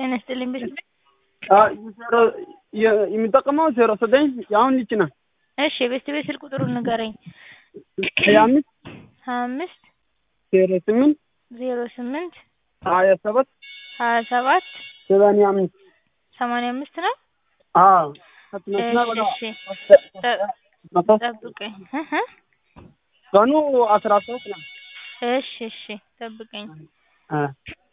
ጤና ይስጥልኝ ቤት ዜሮ የሚጠቀመው ዜሮ ዘጠኝ የአሁን ልጅ ነው። እሺ የቤት ቤት ስልክ ቁጥሩን ንገረኝ። ሀያ አምስት ሀያ አምስት ዜሮ ስምንት ዜሮ ስምንት ሀያ ሰባት ሀያ ሰባት ሰማንያ አምስት ሰማንያ አምስት ነው። አዎ እሺ እሺ ጠብቀኝ እ እ ቀኑ አስራ ሶስት ነው። እሺ እሺ ጠብቀኝ። አ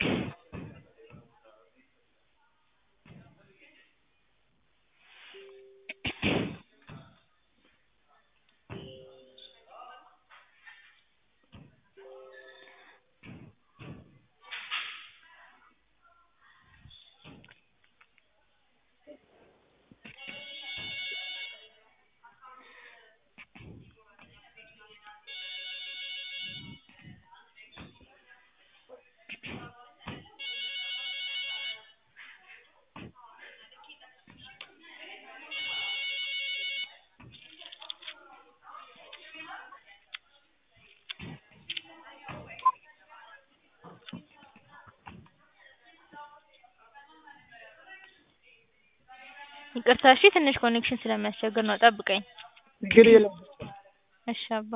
ይቅርታ እሺ ትንሽ ኮኔክሽን ስለሚያስቸግር ነው ጠብቀኝ። ችግር የለም። እሺ አባ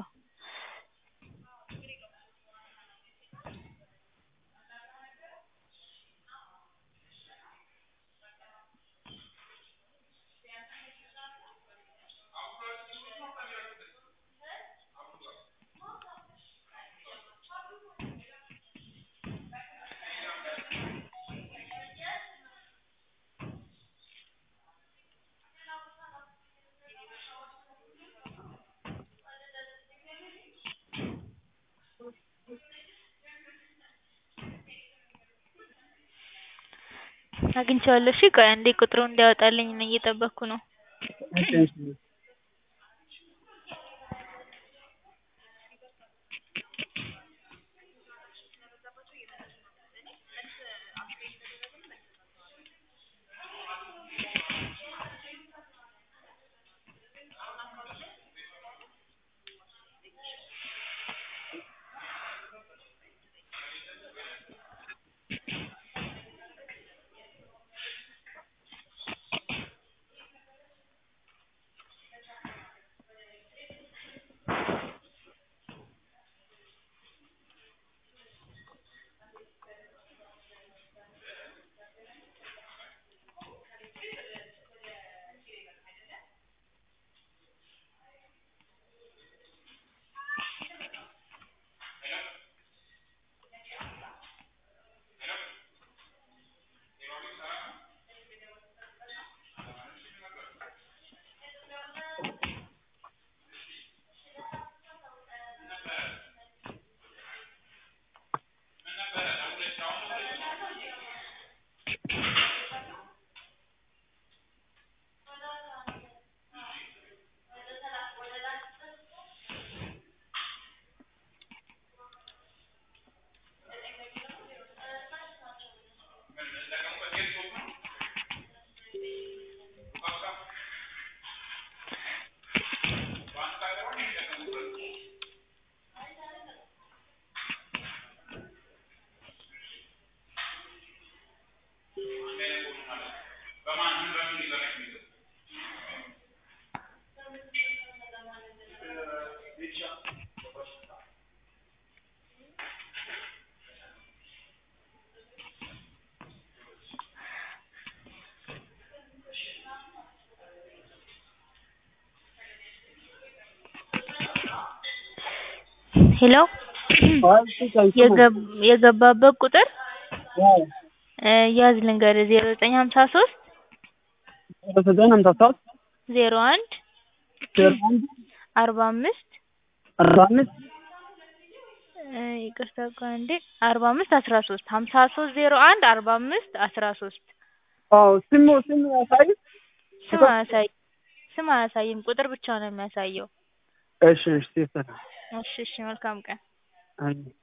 አግኝቼዋለሁ። እሺ ቆይ አንዴ ቁጥሩን እንዲያወጣልኝ ነው እየጠበቅኩ ነው። እሺ እሺ ሄሎ የገብ- የገባበት ቁጥር እ ያዝ ልንገርህ ዜሮ ዘጠኝ ሀምሳ ሶስት ዜሮ ዘጠኝ ሀምሳ ሶስት ዜሮ አንድ ዜሮ አንድ አርባ አምስት አርባ አምስት እ ይቅርታ ቆይ አንዴ አርባ አምስት አስራ ሶስት ሀምሳ ሶስት ዜሮ አንድ አርባ አምስት አስራ ሶስት አዎ ስሙ ስሙ ያሳይ ስም አያሳይም ስም አያሳይም ቁጥር ብቻ ነው የሚያሳየው እሺ እሺ ይሰራ እሺ እሺ መልካም ቀን አይ